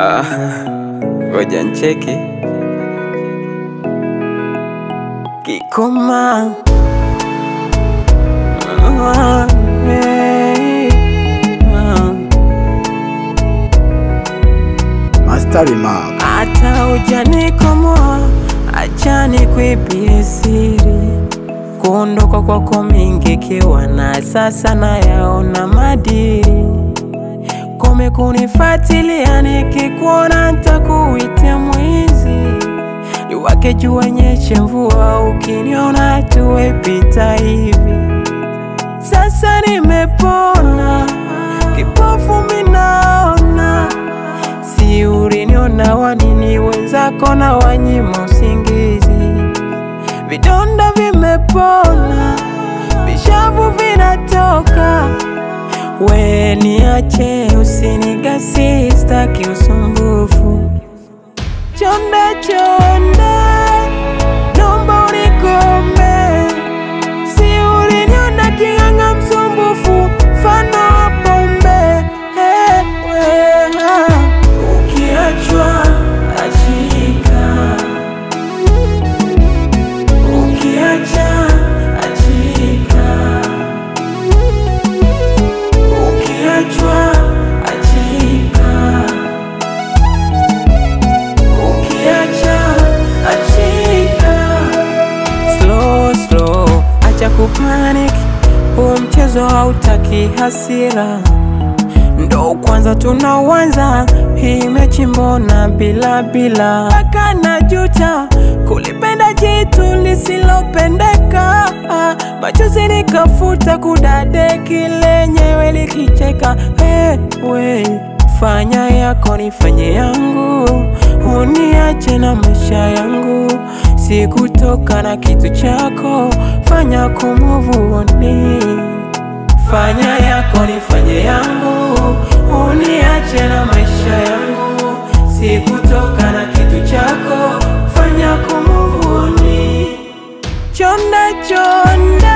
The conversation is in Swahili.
Ah, ngoja ncheki Kikoma Ah, hey, ah. Master Remark. Hata ujanikomoa, acha nikuibie siri. Kuondoka kwako mingi kiwa na sasa nayaona madiri. Kome kunifuatilia, nikikuona ntakuita mwizi. Iwake jua nyeshe mvua, ukiniona tuwepita hivi. Sasa nimepona, kipofu minaona Si uliniona wanini wenzako na wanyima usingizi, vidonda vimepona, vishavu vinatoka. We niache, usinigasi, staki usumbufu. Chonde chonde, nomba unikome, si uliniona king'ang'a msumbufu, mfano wa pombe. Hey, we, ah. Ukiachwa achika, ukiacha achika, ukiachwa achika, ukiacha achika. Slow slow, acha kupanic, huu mchezo hautaki hasira ndo kwanza tunauanza hii mechi, mbona bila bila mpaka najuta kulipenda jitu lisilopendeka, machozi nikafuta kudadeki lenyewe likicheka. Ewe fanya yako nifanye yangu, uniache na maisha yangu, sikutoka na kitu chako, fanya kumuvuoni Fanya yako nifanye yangu, uniache na maisha yangu, sikutoka na kitu chako, fanya kumuvuni. Chonde chonde,